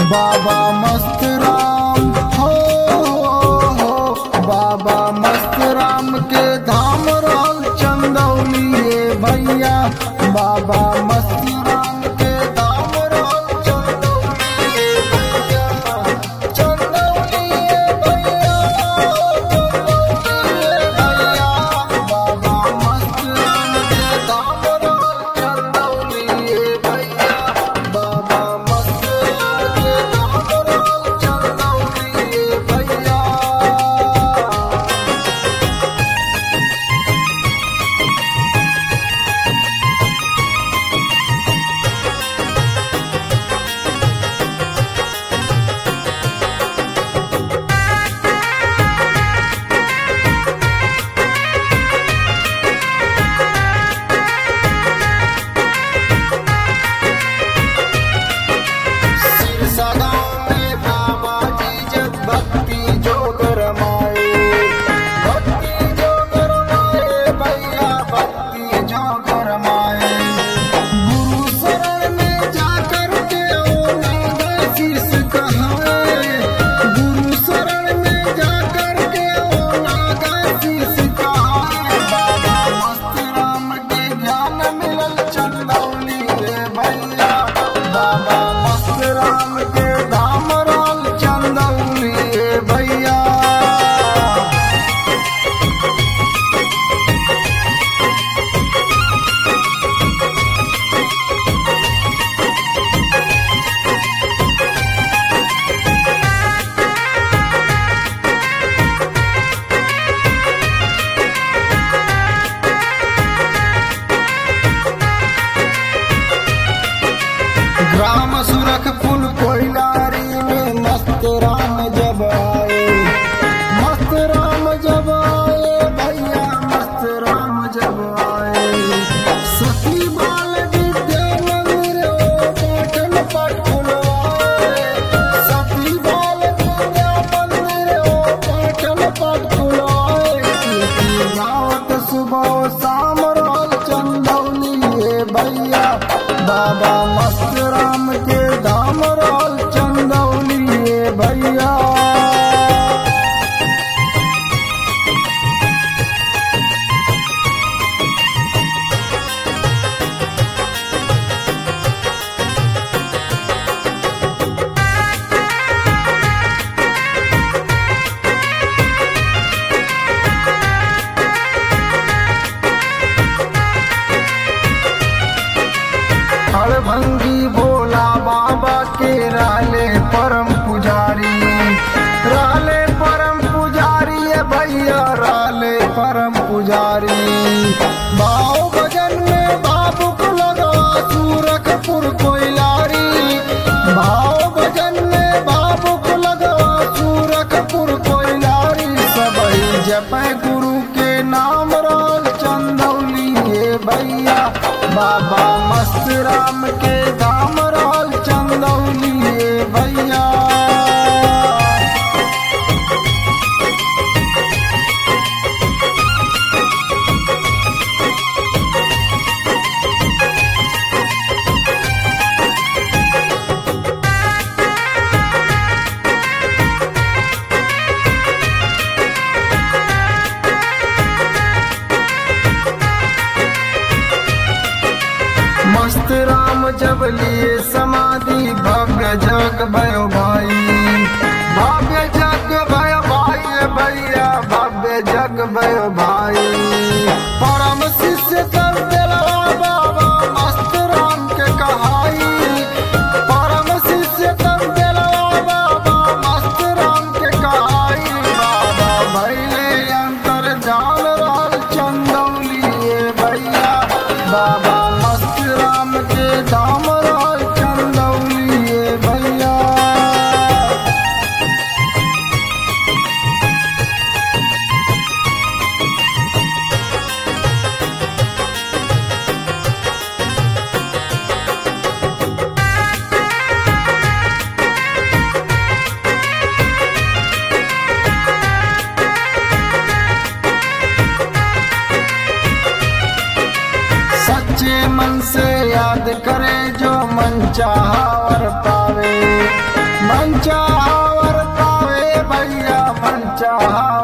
बाबा मस्त राम हो हो बाबा मस्त राम के धाम रहल चंदौली ये भैया बाबा मस्त राम के धाम रहल चंदौली ये भैया चंदौली ये भैया चंदौली ये भैया बाबा मस्त राम के धाम रहल चंदौली ये भैया बाबा मस्त राम के धाम रहल चंदौली ये भैया सिरसा गाँव में बाबा जी जब भक्ति जो गरमाए भक्ति जो गरमाए भैया भक्ति जो गरमाए गुरु शरण में जाकर के ओ नागा शीस कहाए गुरु शरण में जाकर के ओ नागा शीस कहाए बाबा मस्त राम के ज्ञान मिलल चंदौली रे भैया बाबा मस्त राम के धाम राल चंदौली रे भैया ग्राम सुरखपुर कोयलारी में मस्त राम जब आए मस्त राम जब आए भैया मस्त राम जब आए सती बाल विद्या मंदिर ओ पाटन पट खुलवाए सती बाल विद्या मंदिर ओ पाटन पट खुलवाए कीर्ति गावत सुबह शाम रहल चंदौली ये भैया बाबा मस्त राम के धाम रहल चंदौली ये भैया हड़भंगी भोला बाबा के राले परम पुजारी राले परम पुजारी ये भैया राले परम पुजारी भाव भजन में बाबुक लगा सूरखपुर कोयलारी भाव भजन में बाबुक लगा सूरखपुर कोयलारी सबई जप गुरु के नाम राल चंदौली ये भैया बाबा मस्त राम के धाम राल चंदौली ये भैया मस्त राम जब लिए समाधि भव्य जग भयो भाई भव्य जग भयो भाई भैया भव्य जग भयो भाई परम शिष्य सब दिलवा बाबा मस्त राम के कहाई परम शिष्य सब दिलवा बाबा मस्त राम के कहाई बाबा भैले अंतर जान रहल चंदौली ये भैया बाबा मस्त राम के धाम रहल चंदौली ये भैया सच्चे मन से याद करे जो मन चाहा वर पावे मन चाहवर पावे भैया मन चाह